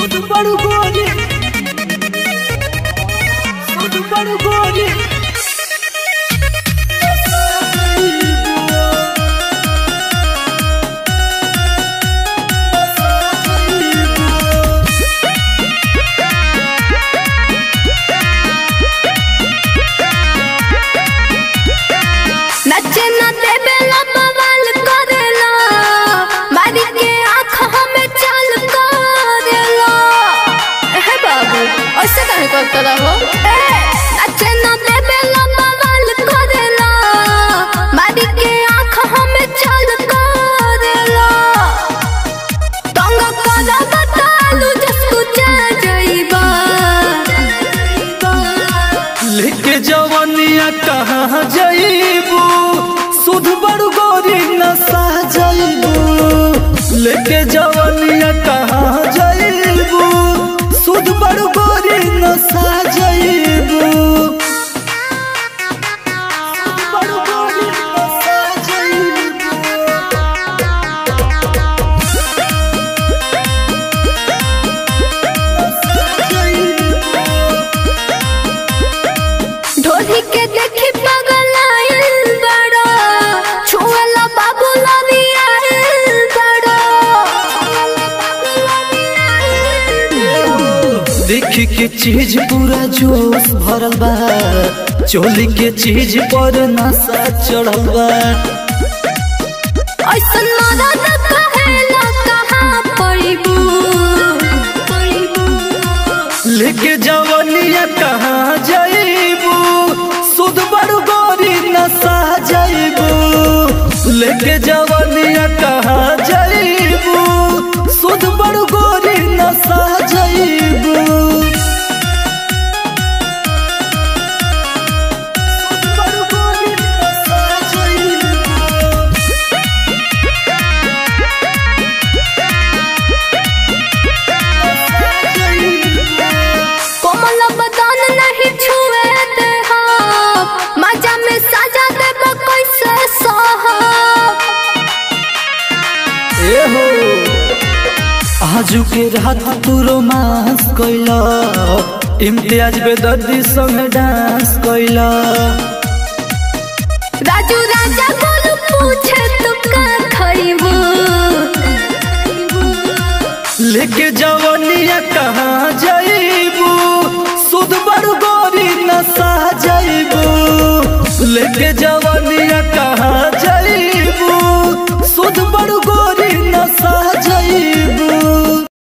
Tudo para o gole. Tudo para o gole. नचे न देवेला बवाल करेला मारी के आँख हमें चाल करेला हे बाबू ऐसे काहे करता रहो ए नचे न देवेला बवाल करेला मारी के आँख हमें चाल करेला तंग करा बतालू जसको जा जाइबा लेके जवनिया कहाँ जाइबू सुध बड़ू गोरी नशा जाइबू लेके जवनिया कहाँ जाइबू सुध बड़ू गोरी नशा जाइबू सुध बड़ू गोरी नशा जाइबू ढोली के देखी पगल आइल बड़ो छुएला बाबू लवी आइल बड़ो देखी के चीज पूरा जोश भरल बा चोली के चीज पर नशा चढ़ल बा ऐसन मदद कहेला कहाँ पड़िबू लेके जवनिया कहाँ जाइबू सुध बड़ू गोरी नशा जाइबू लेके जवनिया कहाँ जाइबू सुध बड़ू गोरी नशा जाइबू सुध बड़ू गोरी नशा जाइबू कोमल बदन नहीं छुए दे हम मजा में साजा देब कैसे सहब एहो आजू के रात तू रोमांस कैला इम्तियाज बेदर्दी संग डांस कैला राजू राजा गोलू पूछे तू का खइबू लेके जवनिया कहाँ जाइबू सुध बड़ू गोरी नशा जाइबू लेके जव